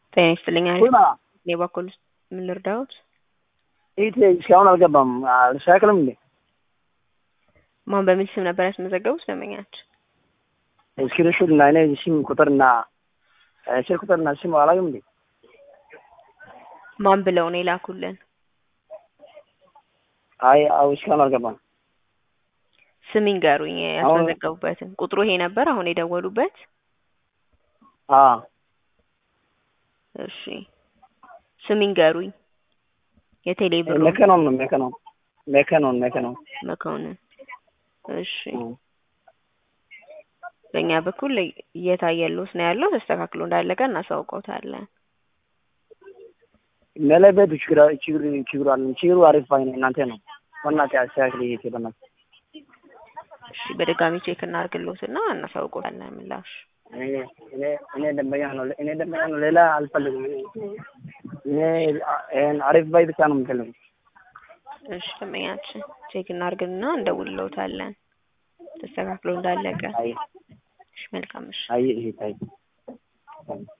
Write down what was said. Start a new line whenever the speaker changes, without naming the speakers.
ጤና ይስጥልኝ።
ኩማ
እኔ በኩል ምን ልርዳዎት?
ኢት እስካሁን አልገባም። አልሻክልም እንዴ?
ማን በሚል ስም ነበር ያስመዘገቡት? ደንበኛችን
እስክሪንሾት እና እኔ ሲም ቁጥርና ስልክ ቁጥርና ሲም አላየም እንዴ?
ማን ብለው ነው የላኩልን?
አይ አው እስካሁን አልገባም።
ስም ይንገሩኝ ያስመዘገቡበትን። ቁጥሩ ይሄ ነበር አሁን የደወሉበት?
አ
እሺ ስም ይንገሩኝ። የቴሌ ብሩ
መከኖን ነው መከኖን መከኖን መከኖን
መኮንን። እሺ በእኛ በኩል እየታየልዎት ነው ያለው። ተስተካክሎ እንዳለቀ እናሳውቀውታለን።
መለበቱ ችግር ችግር ችግሩ አለ። ችግሩ አሪፍ አይነ እናንተ ነው ወናት ያስተካክል ይሄ ተበና
እሺ በድጋሚ ቼክ እናድርግልዎትና እናሳውቀውታለን ምላሽ
እኔ እኔ እኔ ደንበኛ ነው እኔ ደንበኛ ነው ሌላ አልፈልግም። እኔ እኔ አሪፍ ባይ ብቻ ነው የምፈልገው።
እሺ ደንበኛችን ቼክ እናድርግና እንደውልልዎታለን ተስተካክሎ እንዳለቀ።
አይ
እሺ መልካም እሺ
አይ ይሄ ታይ